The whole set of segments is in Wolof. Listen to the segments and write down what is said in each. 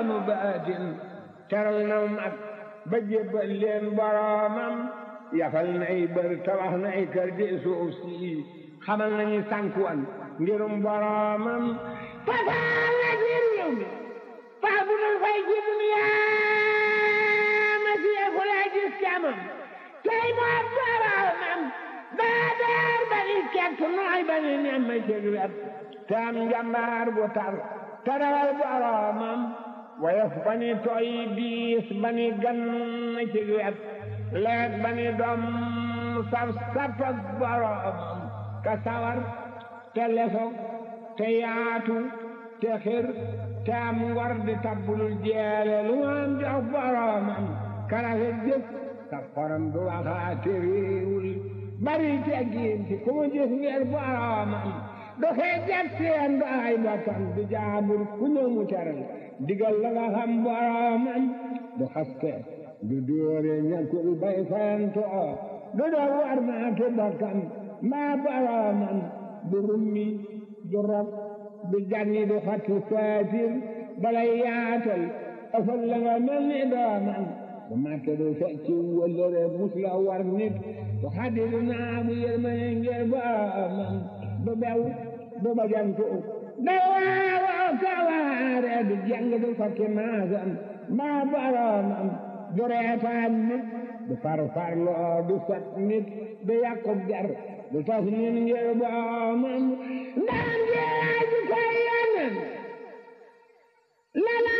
yoonu baatin teral na mag ba jébbal leen boroomam yafal nay bër tabax nay kër di suuf si xamal nañu sànkuwan ngirum boroomam fasaal na ci réew mi faa bu dul fay ci duniyaa ma siyeeku lay gis camam tey moo boroomam daa daar ba ni kekk nooy ba ni nem ma cëg wet te am njambaar bu tar tarawal boroomam woyof ba ni tooy diis ba ni gan cëg wet leet ba ni doom saf sapak boroomam ka sawar te lesog te yaatu te xir te am ngor di tabbulul jeele lu am jox boroomam karafe jëf sa xorom du waxaate réewul bari teggiin ci ku mu gis ngir boroomam du xeejat seen du ay bokkam du jaabur ku ñëw mu teral digal la nga xam boroomam du xaste du dóore ñàkkul bay fayantoo du doo war maatu bokkam mbaa boroomam du rummi du rob du janni du xatti saatir balay yaatal ëfal la nga mel ni doomam du màtte du fecci wëllëre mus la war nit du xaddi du naagu yërmane ngir boroomam du bew du bajantu du waawoo kawaare du jàng du fakki maasam mbaa boroomam du reetaan nit du farfarloo du sot nit du yàqub jar du tas nit ngir boroomam ndaan jeeraa ji koy yonen lala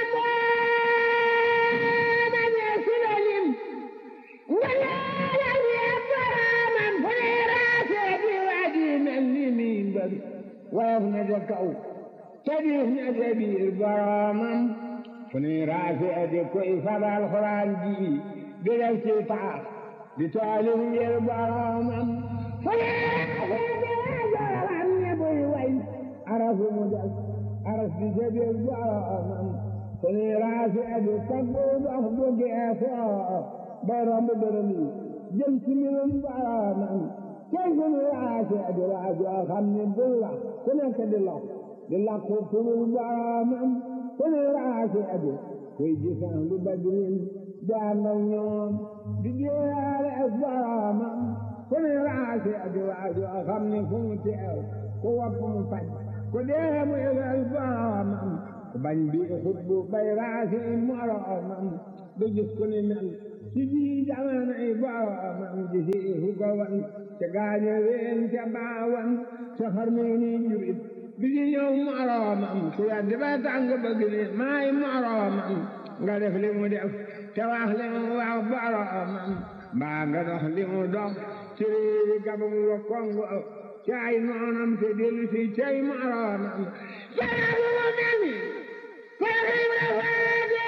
booma ñee silalim nga leela ñee boroomam fu ne raasee di waji mel ni miimbar woyof na ca kaw te diis na ca biir boroomam fu ne raasee di koy fabal xuraan ji di def ci taax di taalif ngir boroomam fu ne raasee di wajoram ne buy way arafu mu def aras di ca biir boroomam fu ne raasee di taggu dox bu geesoo bay romb dërëm yi jëm ci mbirum boroomam tey fu ne raasee di waajoo xam ne buy wax ku nekk di lox di lakku turul boroomam fu ne raasee di kuy gisaan lu badrin di ànd ak ñoom di jéeyaale ak boroomam fu ne raasee di waajoo xam ne fu mu teew ku wopp mu faj ku dee mu yëgal boroomam ku bañ bi xutbu bay raasee moroomam du gis ku ni mel ci ji jamono yi boroomam ji si fu ko wan te gaañe ween te baawan te xarme ni jurit bi ji ñëw moroomam ku weddi ba tàng bëgg ni maay moroomam nga def li mu def te wax li mu wax boroomam mbaa nga dox li mu dox ci réewi gabam wa kongo ci ay noonam te dellu si cay moroomam jara lu mu mel ni Seex Ibra Faati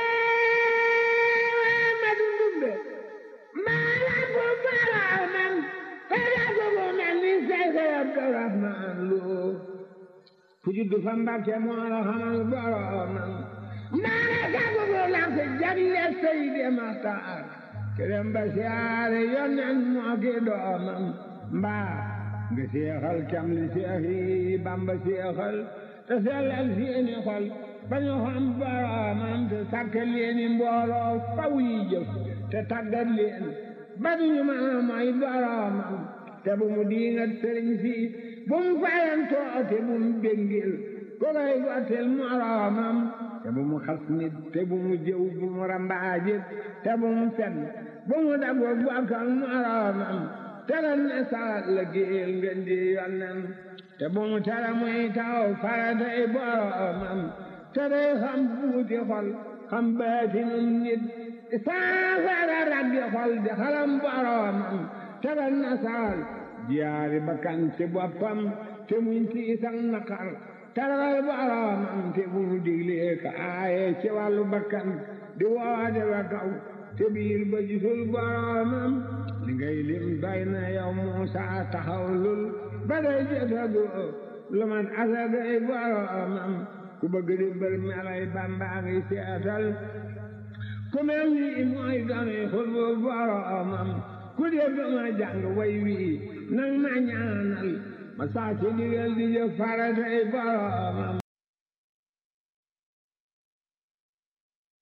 ma dundumbe maa la ko boroomam jara lu mu mel ni Seex Abdurahmaan Lo ku juddu fa Mbàkke moo la xamal boroomam maa la sago bu lamp jagle Seydi Maxtaar kerem ba siyaare yonen moo ki doomam mbaa nga seexal cam li seex yi Bamba seexal te sellal seeni xol ba ñu xam boroomam te sàkk leeni mbooloo faw yi jëf te tàggat leen ba duñu mën a mooy boroomam te bu mu diingat sëriñ si bu mu fayantoo te bu mu béngil ko koy gottil moroomam te bu mu xas nit te bu mu jëw bu mu rambaajit te bu mu fen bu mu dago bokkal moroomam te lan ne salat la géel ngeen di yonnen te bu mu tere muy taw faratay boroomam te day xam buuti xol xam baatinum nit saafara raggi xol di xalam boroomam te lan ne saal jiyaari bakkan ci boppam te muñ tiisan naqar tarawal boroomam te bu mu diglee ka aaye ci wàllu bakkan di woode wa kaw te biir ba gisul boroomam li ngay lim doy na yow Muusa taxaw lul ba day jotagu lu man asagay boroomam ku bëgg di mbër melay Bamba ngi seetal ku mel ni mooy dooni xutbu boroomam ku dégg ma jàng way wi nang ma ñaanal ma saa ci digal di jëf faratay boroomam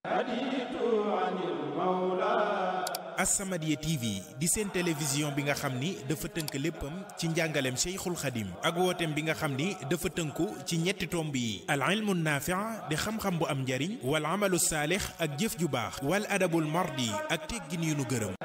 As-Samadiyya TV di seen télévision bi nga xam ni dafa tënk léppam ci njàngaleem Cheikhul Khadim ak wooteem bi nga xam ni dafa tënku ci ñetti tomb yi al ilmu naafi' di xam-xam bu am njariñ wal amalu saalix ak jëf ju baax wal adabul mardi ak teggin yu nu gërëm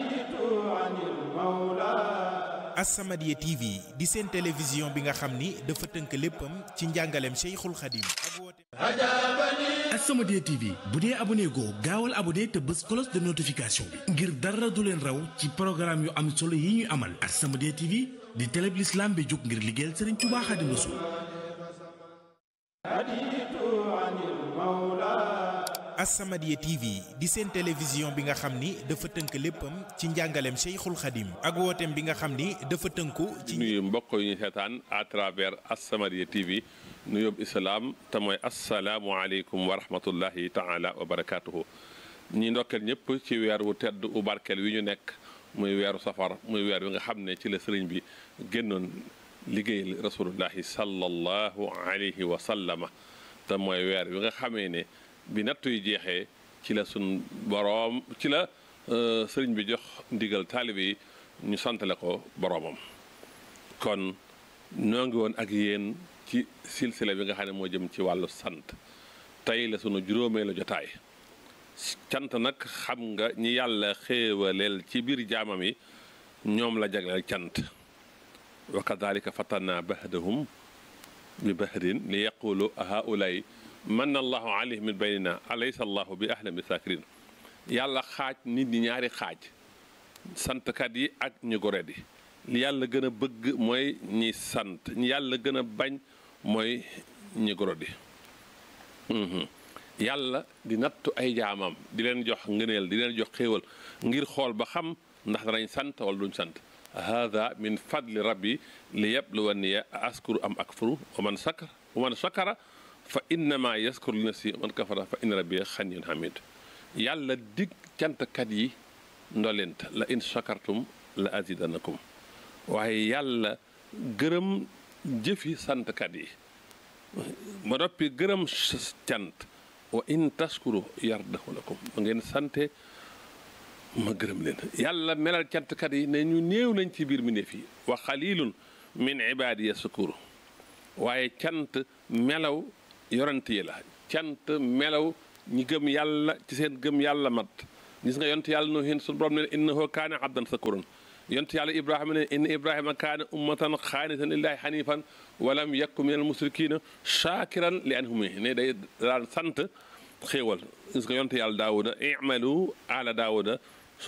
As-Samadiyya TV di seen télévision bi nga xam ni dafa tënk léppam ci njàngaleem Cheikhul Khadim ak wooteem As-Samadiyya TV bu dee abonné goo gaawal abonné te bës cloche de notification bi ngir dara du leen raw ci programme yu am solo yi ñuy amal As-Samadiyya TV di télé bi l'islam bi jóg ngir liggéeyal Serigne Touba Khadim Rassoul As-Samadiyya TV di seen télévision bi nga xam ni dafa tënk léppam ci njàngaleem Cheikhul Khadim ak wooteem bi nga xam ni dafa tënku ci nuyu mbokk yu ñu seetaan à travers As-Samadiyya TV nu yóbbu islaam te mooy asalaamualeykum wa rahmatullahi taala wa barakaatuhu ñi ndokkeel ñëpp ci weer wu tedd u barkeel wi ñu nekk muy weeru safar muy weer wi nga xam ne ci la sëriñ bi génnoon liggéeyal rasulullahi sallallahu alayhi wa sallama te mooy weer wi nga xamee ne bi nattu yi jeexee ci la sun boroom ci la sëriñ bi jox ndigal taalibe yi ñu santale ko boroomam kon ñoo ngi woon ak yéen ci silsila bi nga xam ne moo jëm ci wàllu sant tey la sunu juróomee la jotaay cant nag xam nga ñi yàlla xéewaleel ci biir jaamam yi ñoom la jagleel cant wa kadalika fatanna bahdahum bi bahdin li yaqulu haulay manna allahu alayhim min baynina alaysa allahu bi ahlam bi sakirin yàlla xaaj nit ñi ñaari xaaj santkat yi ak ñu goredi li yàlla gën a bëgg mooy ñi sant ñi yàlla gën a bañ mooy ñi gorodi yàlla di nattu ay jaamam di leen jox ngëneel di leen jox xéewal ngir xool ba xam ndax danañ sant wala duñ sant hada min fadli rabbi li yabluwanniya askuru am akfuru wa man sakar wa man sakara fa innama yaskuru li nafsi wa man kafara fa inna rabbi xaniyun hamid yàlla dig cantkat yi ndolent la in shakartum la azidanakum waaye yàlla gërëm jëfi santkat yi ba noppi gërëm cant wa in taskuru yardahu lakum ba ngeen sante ma gërëm leen yàlla melal cantkat yi ne ñu néew nañ ci biir mi ne fii wa xalilun min ibadiya sukuru waaye cant melaw yorant yi la cant melaw ñi gëm yàlla ci seen gëm yàlla mat gis nga yont yàlla no hin suñu borom ne innahu kaana abdan sakuran yont yàlla ibrahima ne inna ibrahima kaana ummatan xaanitan lillahi xanifan walam yakku min al musrikina shakiran li anhumi ne day daan sant xéewal gis nga yont yàlla daawuda imalu ala daawuda